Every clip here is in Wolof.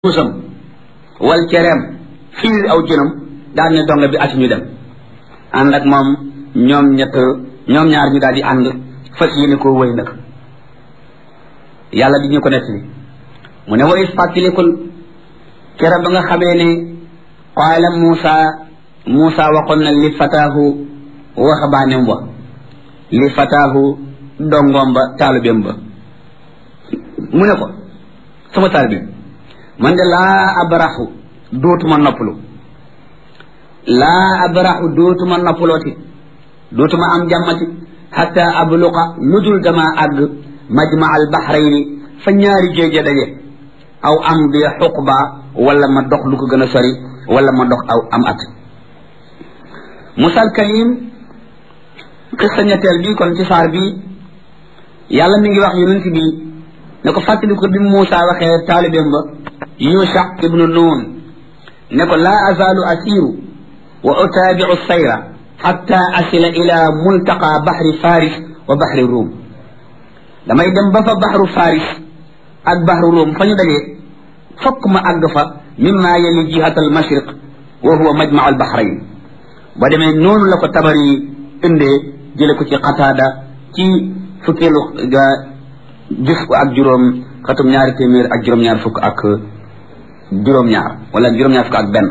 muusam wal cereem fiir aw jënam daal ne donga bi ati ñu dem ànd ak moom ñoom ñett ñoom ñaar ñu daal di ànd fas yéene koo wëy nag yàlla di ñu ko nettali mu ne way fàttalikul kera ba nga xamee ne qaala Muusa Muusa waxoon na li fataahu waxabaanem wa li fataahu dongoom ba taalibeem ba mu ne ko sama taalibeem man de laa abraxu dootuma noppalu laa abraxu dootuma noppalooti dootuma am jàmmati xatta abluqa lu dul dama àgg majma al baxrayni fa ñaari géej daje aw am bi xuqba wala ma dox lu ko gën a sori wala ma dox aw am at musal kalim xissa ñetteel bi kon ci saar bi yàlla mi ngi wax yonent bi ne ko fàttali ko bi Muusa waxee taalibeem ba Yusha ibnu Nun ne ko laa azaalu asiru wa utaabiu sayra xatta asila ila multaqa baxri faris wa baxri ruum damay dem ba fa baxru faris ak baxru ruum fa ñu dajee fokk ma àgg fa mimma yali jihat al mashriq wa huwa majmau al baxrayn ba demee noonu la ko tabari indee jële ko ci qataada ci fukkeelu gis ko ak juróom xatum ñaari téeméer ak juróom-ñaar fukk ak juróom-ñaar wala juróom-ñaar fukk ak benn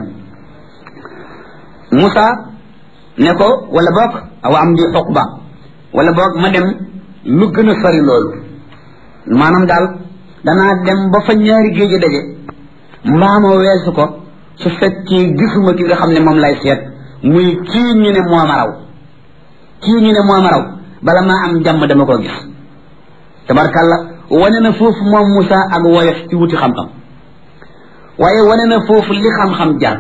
Moussa ne ko wala boog awa am di xuqba wala boog ma dem lu gën a sori loolu maanaam daal danaa dem ba fa ñaari géej daje mbaama weesu ko su fekkee gisuma ki nga xam ne moom lay seet muy kii ñu ne moo ma raw kii ñu ne moo ma raw bala maa am jàmm dama koo gis tabarkàlla wane na foofu moom Moussa ak woyof ci wuti xam-xam waaye wane na foofu li xam-xam jaar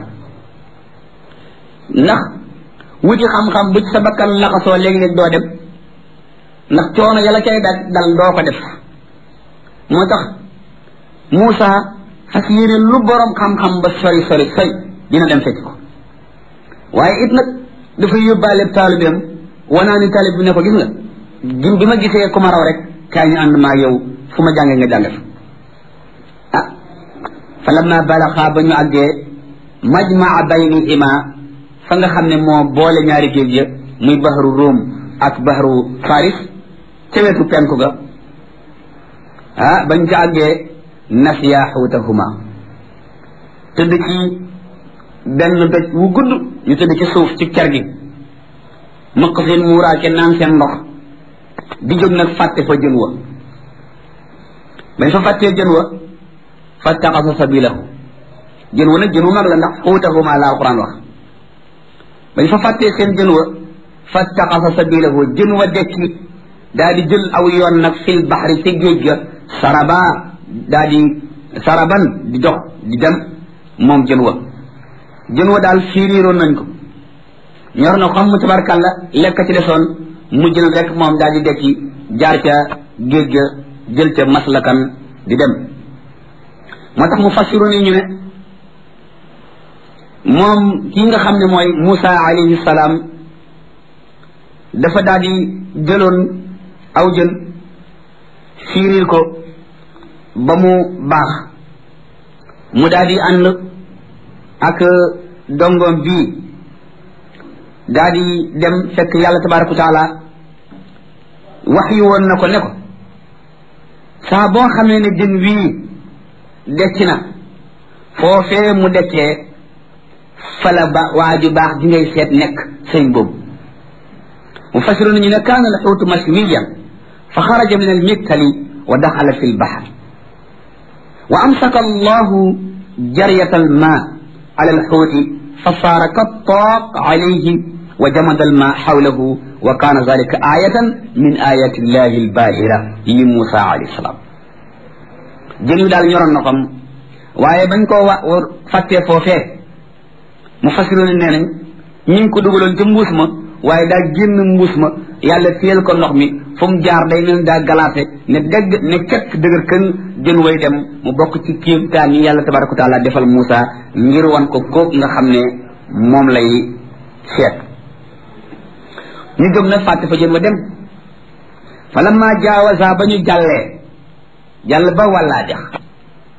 ndax wuti xam-xam bu ci sa bakkan laxasoo léegi-léeg doo dem ndax coono yàlla cay dal dal doo ko def moo tax Moussa fas yéene lu borom xam-xam ba sori sori sori dina dem fekk ko waaye it nag dafay yóbbaale taalibeem wanaa ni taalib bi ne ko gis nga gim bi ma gisee ku ma raw rek kaay ñu ànd maa yow fu ma jàngee nga jànge fa ah fa lamma balaxa ba ñu àggee majmaa baynihima fa nga xam ne moo boole ñaari géej ya muy baxaru Rum ak baxaru Faris ca wetu penku ga ah bañ ca àggee nasiya xuutahuma tëdd ci benn doj wu gudd ñu tëdd ci suuf ci ker gi mëq seen muuraake naan seen ndox di jóg nag fàtte fa jën wa bañ fa fàttee jën wa fattaxasa sabilahu jën wa nag jën wu mag la ndax xuutahuma la alquran wax bañ fa fàttee seen jën wa fattaxasa sabilahu jën wa dekki daa di jël aw yoon nag fil baxri ci géej ga saraba daa di saraban di dox di dem moom jën wa jën wa daal fiiriiroon nañ ko ñor na xam mu tabarkàlla lekk ci desoon mujj na rek moom daal di dekki jaar ca géej ga jël ca maslakan di dem moo tax mu fassiru ni ñu ne moom kii nga xam ne mooy Moussa alayhi salaam dafa daal di jëloon aw jën fiiril ko ba mu baax mu daal di ànd ak dongoom bii daal di dem fekk yàlla tabaraka wa taala wax yu woon na ko ne ko saa boo xamee ne jën wii decc na foofee mu deccee fala ba waa ju baax di ngay seet nekk sëñ boobu mu fasiru nañu ne kaana al xuutu mashwiyan fa xaraja min al miktali wa daxala fi lbaxar wa amsaka allahu jariyata alma ala alxuuti fa saara kattaaq alayhi wa jamada alma xawlahu wa kaana zalika ayatan min ayati illahi albahira li Musa alayhi salaam jën wi daal ñoroon na xam waaye bañ koo wa fàttee foofee mu fasiroon nee nañ ñu ngi ko dugaloon ca mbuus ma waaye daa génn mbuus ma yàlla téyel ko ndox mi fu mu jaar day mel daa galaate ne dégg ne kekk dëgër kën jën way dem mu bokk ci kéemtaan yi yàlla tabaraka wa taala defal Moussa ngir wan ko kóog nga xam ne moom lay seet ñu jóg nag fàtte fa jën wa dem fa lamma jaawasa ba ñu jàllee jàll ba wàllaa dex